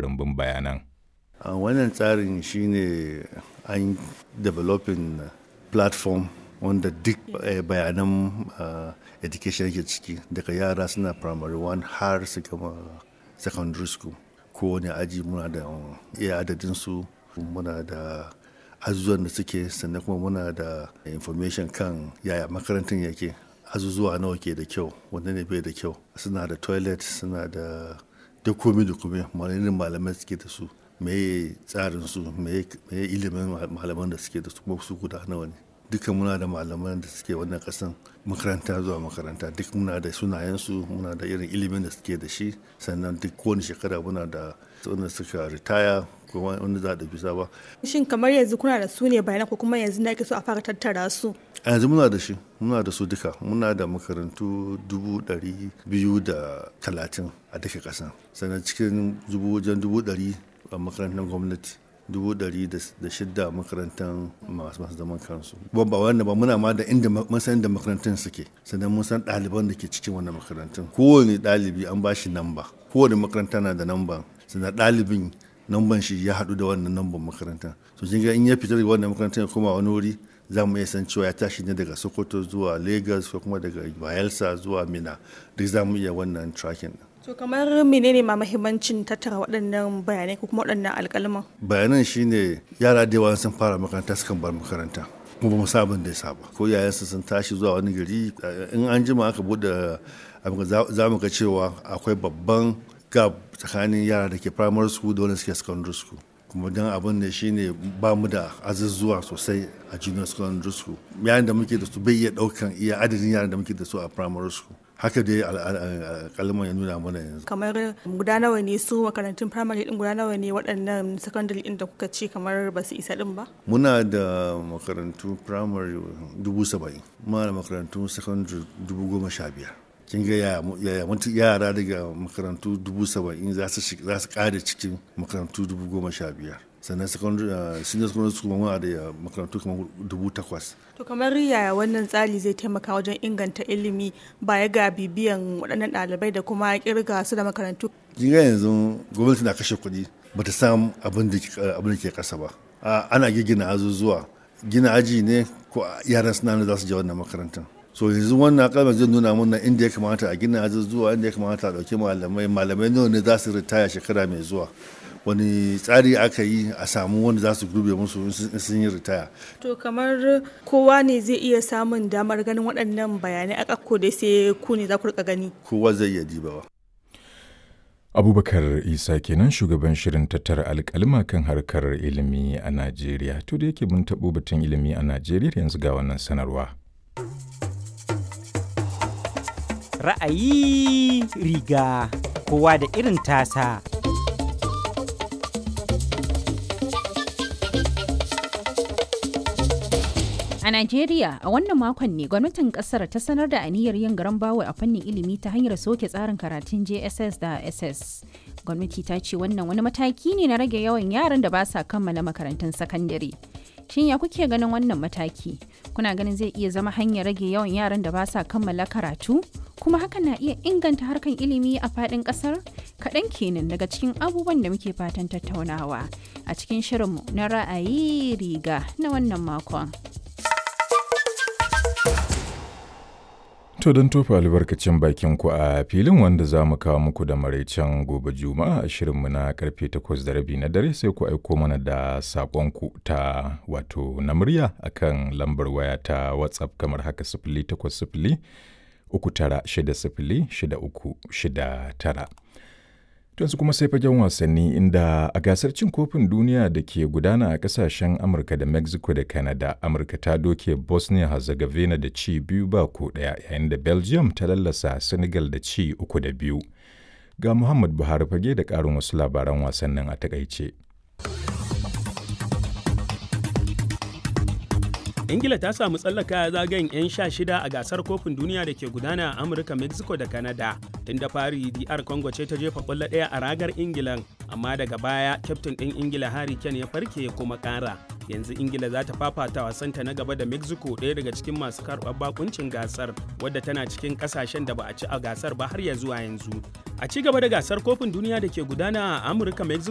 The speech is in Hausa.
duba rumbun bayanan. a wannan tsarin shine an developing platform wanda duk bayanan education yake ciki daga yara suna primary one har su gama secondary school kowane aji muna da iya adadin su muna da azuzuwan da suke sannan kuma muna da information kan yaya makarantar yake azuzuwa nawa ke da kyau wanda ne bai da kyau suna da toilet suna da duk komi da komi malamin malamai suke da su meye tsarin su meye ilimin malaman da suke da su kuma su guda nawa ne duka muna da malaman da suke wannan kasan makaranta zuwa makaranta duk muna da sunayensu muna da irin ilimin da suke da shi sannan duk kowane shekara muna da wanda suka ritaya ko wanda za a bisa ba. Shin kamar yanzu kuna da su ne bayanan ko kuma yanzu na so a fara tattara su? A yanzu muna da shi muna da su duka muna da makarantu dubu ɗari biyu da talatin a duka ƙasa sannan cikin dubu wajen dubu ɗari a makarantar gwamnati dubu ɗari da shidda makarantar masu masu zaman kansu ba ba wanda ba muna ma da inda mun san inda makarantun suke sannan mun san ɗaliban da ke cikin wannan makarantun kowane ɗalibi an ba shi namba kowane makaranta na da namba sannan ɗalibin namban shi ya haɗu da wannan namban makaranta to kin ga in ya fita daga wannan makarantar ya koma wani wuri za mu iya san cewa ya tashi ne daga sokoto zuwa lagos ko kuma daga bayelsa zuwa mina duk za mu iya wannan tracking To kamar menene ma mahimmancin tattara waɗannan bayanai ko kuma waɗannan alƙalman? Bayanan shine yara da yawa sun fara makaranta sukan bar makaranta. kuma ba mu sabon da ya saba ko yayansu sun tashi zuwa wani gari in an jima aka bude za mu ga cewa akwai babban gap tsakanin yara da ke primary school da wanda suke secondary school kuma don abin da shine ba mu da azuzuwa sosai a junior secondary school yayin da muke da su bai iya daukan iya adadin yaran da muke da su a primary school haka dai kalman ya nuna mana yanzu kamar guda nawa ne su makarantun primary din guda nawa ne waɗannan secondary din da kuka ce kamar ba su isa din ba muna da makarantu primary dubu saba'in muna da makarantu secondary dubu goma sha biyar kin ga yaya yara daga makarantu dubu saba'in za su kare cikin makarantu dubu goma sha biyar sannan secondary senior secondary school muna da makarantu kamar dubu takwas to kamar yaya wannan tsari zai taimaka wajen inganta ilimi baya ga bibiyan waɗannan ɗalibai da kuma kirga su da makarantu kin ga yanzu gwamnati na kashe kuɗi ba ta samu abin da ke ƙasa ba ana gina azuzuwa gina aji ne ko yaran suna za su je wannan makarantar so yanzu wannan kalmar zai nuna mana inda ya kamata a gina azuzuwa inda ya kamata a ɗauki malamai malamai nawa ne za su ritaya shekara mai zuwa wani tsari aka yi a samu wanda za su gurbe musu sun yi ritaya. To kamar kowa ne zai iya samun damar ganin waɗannan bayanai a ƙakko da sai ku ne za ku rika gani. Kowa zai iya dibawa. Abubakar Isa kenan shugaban shirin tattara alƙalma kan harkar ilimi a Najeriya. To da yake mun taɓo batun ilimi a Najeriya yanzu ga wannan sanarwa. Ra'ayi riga kowa da irin tasa. A Najeriya, a wannan makon ne gwamnatin kasar ta sanar da aniyar yin garan bawa a fannin ilimi ta hanyar soke tsarin karatun JSS da SS. Gwamnati ta ce wannan wani mataki ne na rage yawan yaran da ba sa kammala makarantun sakandare. Shin ya kuke ganin wannan mataki? Kuna ganin zai iya zama hanyar rage yawan yaran da ba sa kammala karatu? Kuma hakan na iya inganta harkan ilimi a faɗin ƙasar? Kaɗan kenan daga cikin abubuwan da muke fatan tattaunawa a cikin shirinmu na ra'ayi riga na wannan makon. To don tofa albarkacin bakin ku a filin wanda za mu kawo muku da maraicen gobe juma'a a shirinmu na karfe takwas da rabi na dare sai ku aiko mana da saƙonku ta wato na murya akan lambar waya ta whatsapp kamar haka sifili takwas sifili uku tara shida sifili shida uku shida tara. yanzu kuma sai fagen wasanni inda a gasar cin kofin duniya da ke gudana a kasashen amurka da mexico da canada amurka ta doke bosnia herzegovina da ci biyu ba ko daya yayin da belgium ta lallasa senegal da ci uku da biyu ga muhammad buhari fage da karin wasu labaran wasannin a takaice ingila ta samu tsallaka zagayen 'yan sha shida a gasar kofin duniya da ke gudana a amurka mexico da canada tun da fari dr congo ce ta jefa kwallo ɗaya a ragar ingilan amma daga baya kyaftin ɗin ingila harry kane ya farke ya kuma ƙara yanzu ingila za ta fafata wasanta na gaba da mexico ɗaya daga cikin masu karɓar bakuncin gasar wadda tana cikin ƙasashen da ba a ci a gasar ba har ya zuwa yanzu a ci gaba da gasar kofin duniya da ke gudana a amurka mexico